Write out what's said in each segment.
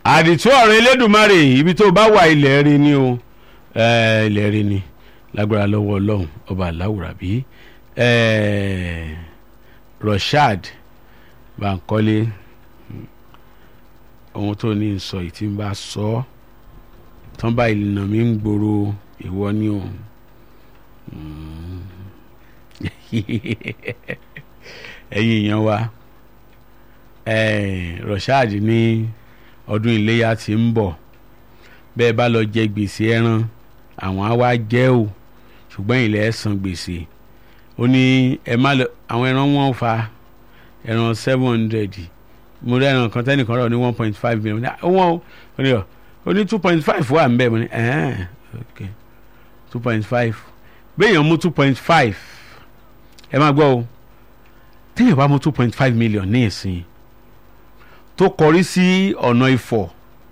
àdìtú ọ̀rọ̀ elédùnmarè ibi tó bá wà ilẹ̀ rí ni o eh, ilẹ̀ rí ni lágbára lọ́wọ́ ọlọ́run ọba aláwùrà bí Rashad Bankole ohun tó ní sọ yìí tí ń bá sọ ọ́ tán bá ìlànà mi ń gbòòrò ìwọ ni o ẹ̀yin èèyàn wa eh, Rashad ní ọdún iléyà tí ń bọ̀ bẹ́ẹ̀ bá lọ jẹ gbèsè ẹran àwọn á wá jẹ́ o ṣùgbọ́n ilẹ̀ ẹ̀ san gbèsè ó ní ẹ má lọ àwọn ẹran wọn fa ẹran seven hundred mo rí ẹran kan tẹ́nìkan rọ̀ ní one point five million wọ́n ó ní ọ ó ní two point five wà ń bẹ̀ mo ní ẹ̀ẹ́n ok two point five béèyàn mú two point five ẹ máa gbọ́ o téèyàn bá mú two point five million ní ìsìn tó kọrí sí ọ̀nà Ifọ̀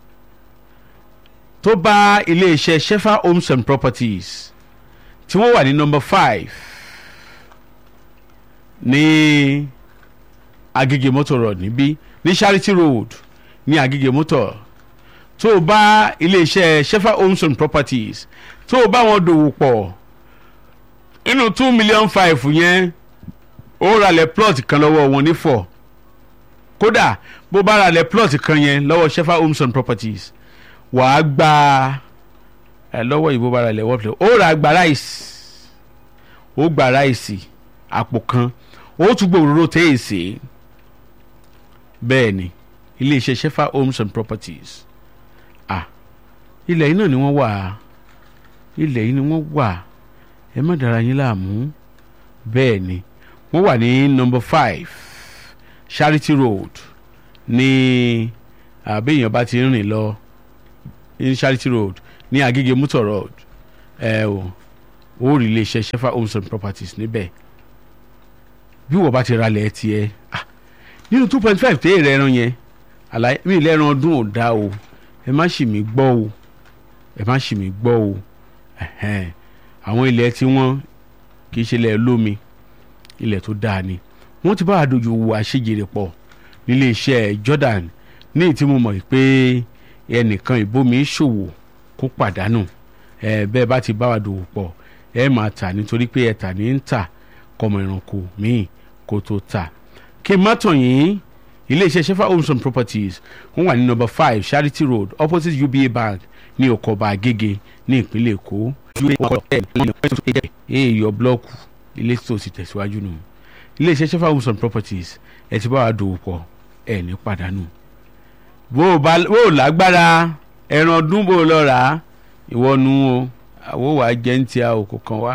tó bá iléeṣẹ́ Shefa Homes and Properties tí wọ́n wà ní number five ní Agége Motor Road níbí ní Charity Road ní Agége Motor tó o bá iléeṣẹ́ Shefa Homes and Properties tó o bá wọn dòwò pọ̀ inú two million five yẹn ó ralẹ̀ plot kan lọ́wọ́ wọn nífọ̀ kódà bó bá ralẹ̀ plot kan yẹn lọ́wọ́ Shefa Homes and Properties wàá gba ẹ lọ́wọ́ ìbò bá ralẹ̀ wọ́pẹ̀ ó ra gba ráìsì ó gba ráìsì àpò kan ó tún gbòòrò téèsì bẹ́ẹ̀ ni iléeṣẹ́ Shefa Homes and Properties ah ilẹ̀ yìí náà ni wọ́n wà ilẹ̀ yìí ni wọ́n wà ẹ má dára yín láàmú bẹ́ẹ̀ ni wọ́n wà ní number five Charity Road ní àbẹ̀yàn bá ti rìn lọ ní Charity Road ní Agége Motor Road ẹ o ó rí iléeṣẹ́ Shefa Homes and Properties níbẹ̀ bí wọ́n bá ti ralẹ̀ tiẹ̀ ah nínú two point five tẹ́ èrè ẹran yẹn àlàyé mi ìlẹ̀ ẹran ọdún ò dá o ẹ má ṣì mí gbọ́ o ẹ má ṣì mí gbọ́ o ẹ̀hẹ́n àwọn ilẹ̀ tí wọ́n kì í ṣe ilẹ̀ lómi ilẹ̀ tó dáa ni wọ́n ti bá àdójú wo àṣejèrè pọ̀ nílé iṣẹ́ Jordan ní ìtí mo mọ̀ pé ẹnìkan ìbomi ṣòwò kó pàdánù ẹ bẹ́ẹ̀ bá ti bá wa dòwò pọ̀ ẹ máa tà nítorí pé ẹ tà ní ń tà kọmọ ẹranko míì kó tó tà kí n má tàn yín iléeṣẹ́ Shefa Homes and Properties wọ́n wà ní number five Charity Road opposite UBA Bank ní Ọ̀kọ̀ọ̀bà Agége ní ìpínlẹ̀ Èkó èèyàn blọọkù ilé tó ti tẹ̀síwájú nù iléeṣẹ́ Shefa Homes and Properties ẹ ti bá wa dòwò pọ̀ ẹ ní pàdánù bó o bá bó o lágbára ẹran ọdún bó o lọ rà á ìwọ nu o àwo wàá jẹ́ ń tíya o kò kàn wá.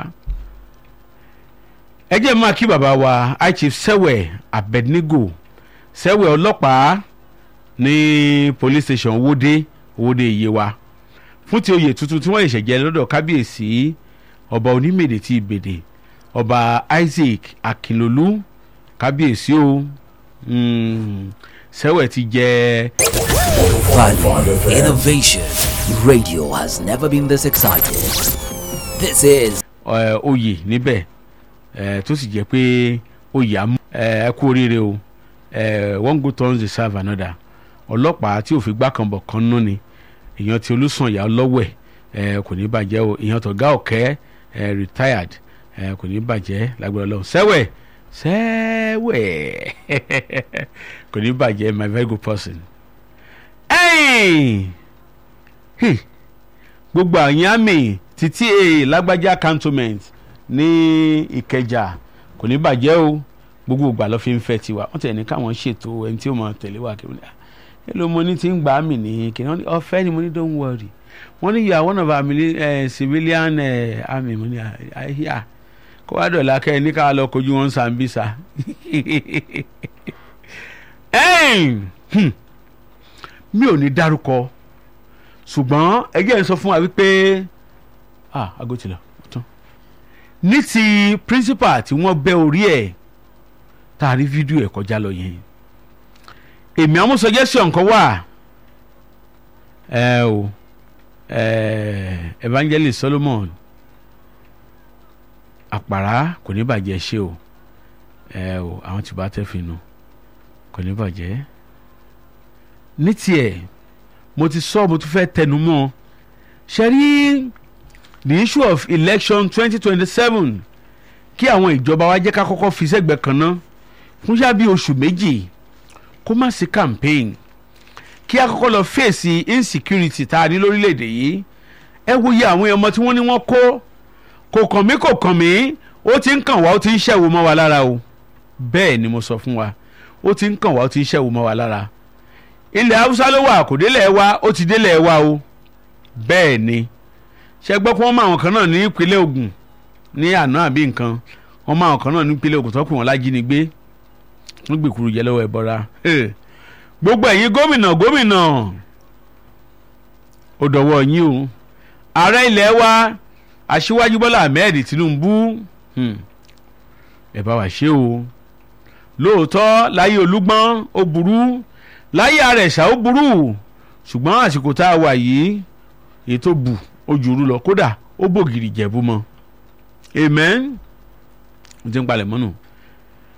ẹ jẹ́ máa kí bàbá wa high chief sẹ́wẹ̀ Abednego sẹ́wẹ̀ ọlọ́pàá ní police station Owódé Owódé Yewa fún ti oyè tuntun tí wọ́n ṣẹ̀ṣẹ̀ jẹ lọ́dọ̀ kábíyèsí ọba onímèdè tí ìbèdè ọba Isaac Akinlolú kábíyèsí o sẹ́wẹ̀ ti jẹ́. Value, innovation. Radio has never been this excited. This is ẹ, oyè níbẹ̀ ẹ, tó sì jẹ́ pé oyè àmú ẹ ẹ kú oríire o ẹ, one good turn deserve another ọlọ́pàá tí òfin gbá kan bọ̀ kan nú ni èèyàn ti olùsànyà lọ́wẹ̀ ẹ, kò ní bàjẹ́ o èèyàn tọ̀gá ọ̀kẹ́ ẹ, retired ẹ, kò ní bàjẹ́ lágbára lọ́wọ́ sẹ́wẹ̀ sẹ́wẹ̀ kò ní bàjẹ́ my very good person. Hey! Hey! gbogbo àyàn àmì títí èè lágbájá cantonment ní ìkẹjà kò ní bàjẹ́ o gbogbo ìgbà ló fi ń fẹ́ tiwa wọ́n tẹ̀lé ní káwọn ṣètò ẹni tí ó máa tẹ̀lé wa kí wọ́n ní èlò mo ní ti ń gbà á mì ní kí wọ́n ní ọ̀fẹ́ ni mo ní don't worry wọ́n ní you are one of our mili- eh, civilian eh, army mo ní àyà kó wá dọ̀la kẹ́ ẹ ní ká lọ kojú wọn Sambisa mi ò ní dárúkọ ṣùgbọ́n ẹgbẹ́ ń sọ fún wa wípé ah aago ti lọ ó tán ní ti principal tí wọ́n bẹ́ orí ẹ̀ tá a rí fídíò ẹ̀ kọjá lọ yẹn èmi àwọn suggestion kan wà ẹ o ẹ evangelist Solomon àpàrà kò ní bàjẹ́ ṣe o ẹ o àwọn tí bá tẹ́ fi nu kò ní bàjẹ́ ní tiẹ̀ mo ti sọ mo tún fẹ́ tẹnu mọ́ ṣe rí the issue of election twenty twenty seven kí àwọn ìjọba wa jẹ́ ká kọ́kọ́ fi sẹ́gbẹ̀ẹ́ kan ná fún ṣáà bí oṣù méjì kó má sí campaign kí a kọ́kọ́ lọ fèsì insecurity tá a ní lórílẹ̀‐èdè yìí ẹ wo iye àwọn ọmọ tí wọ́n ní wọ́n kó kò kàn mí kò kàn mí ó ti ń kàn wá ó ti ń ṣẹ̀wò mọ́ wa lára o bẹ́ẹ̀ ni mo sọ fún wa ó ti ń kàn wá ó ti ń ṣẹ̀wò mọ́ wa lára ilẹ̀ haúsá ló wà kò délẹ̀ wa ó ti délẹ̀ wa o bẹ́ẹ̀ ni ṣe gbọ́ pé wọ́n mọ àwọn kan náà ní ìpínlẹ̀ Ògùn ní àná àbí nǹkan wọ́n mọ àwọn kan náà ní ìpínlẹ̀ Ògùn tó pè wọ́n lájínigbé wọ́n gbèkúrú jẹ lọ́wọ́ ẹ̀bọra gbogbo ẹ̀yin gómìnà gómìnà ó dọ̀wọ́ yín o ààrẹ ilẹ̀ wa aṣíwájú Bọ́lá Ahmed Tinubu ẹ bá wa ṣe o lóòótọ́ láyé Olúgbọ́n ó burú láyé Àrẹ̀sà ó burú ṣùgbọ́n àsìkò tá a wà yìí èyí tó bù ó jùrú lọ kódà ó bògìrì jẹ̀bú mọ́ amen. mo ti ń palẹ̀ mọ́nù.